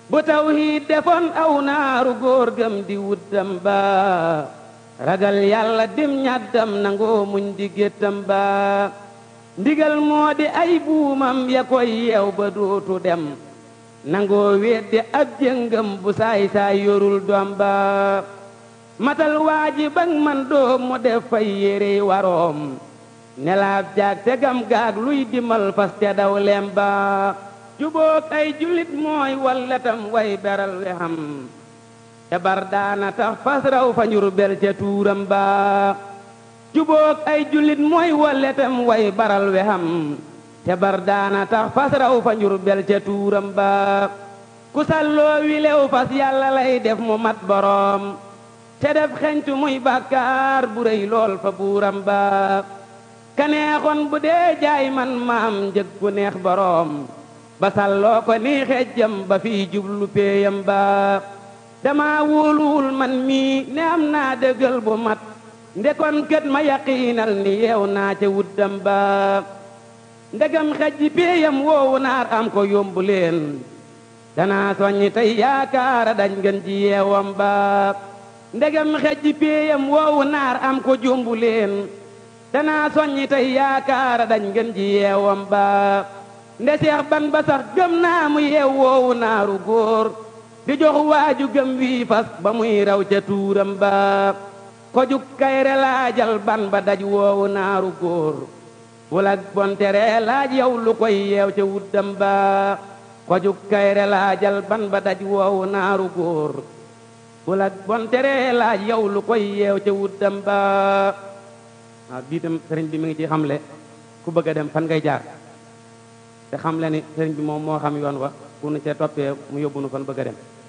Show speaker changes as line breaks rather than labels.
bu tawhiid defoon aw naaru góor gëm di wuddam ba ragal yàlla dim ñaddam nangoo muñ di géttam ba ndigal moo di ay buumam ya koy yeew ba dootu dem nangoo weddi ab jëngam bu saay saay yorul doom ba matal waaji bang man doom mu def fay yérey waroom nelaab jaag tegam gaag luy dimal fas te daw lem ba jubook ay julit mooy walletam way beral we xam te bar daana tax fas raw fa njur bel ca tuuram ba jubook ay julit mooy walletam way baral we xam te bar daana tax fas raw fa njur bel ca tuuram ba ku salloo wi lew fas yàlla lay def mu mat boroom te def xeñtu muy bàkkaar bu rëy lool fa buuram ba kaneexoon bu dee jaay man maam njëg gu neex boroom ba salloo ko ni xejjam ba fii jublu péeyam ba dama wóoluwul man mii ne am naa dëggal bu mat ndekon kët ma yaqiinal ni yeew naa ca wuddam ba ndegam xejji péeyam woowu naar am ko yombu leen danaa soññi tey yaakaara dañ ngeen ji yeewam ba ndegam xejji péeyam woowu naar am ko jombu leen danaa soññi tey yaakaara dañ ngeen ji yeewam ba nde seex ban ba sax gëm naa mu yeew woowu naaru góor di jox waaju gëm wii fas ba muy raw ca tuuram ba ko juk kayre laajal ban ba daj woowu naaru góor wulak bontere laaj yow lu koy yeew ca wuddam ba ko juk kayre laajal ban ba daj woowu naaru góor wulak bontere laaj yow lu koy yeew ca wuddam ba waaw bii tam sëriñ bi mi ngi ci xamle ku bëgg a dem fan ngay jaar te xam le ni sëriñ bi moom moo xam yoon wa bu nu cee toppee mu yóbbu nu fan bëgg a dem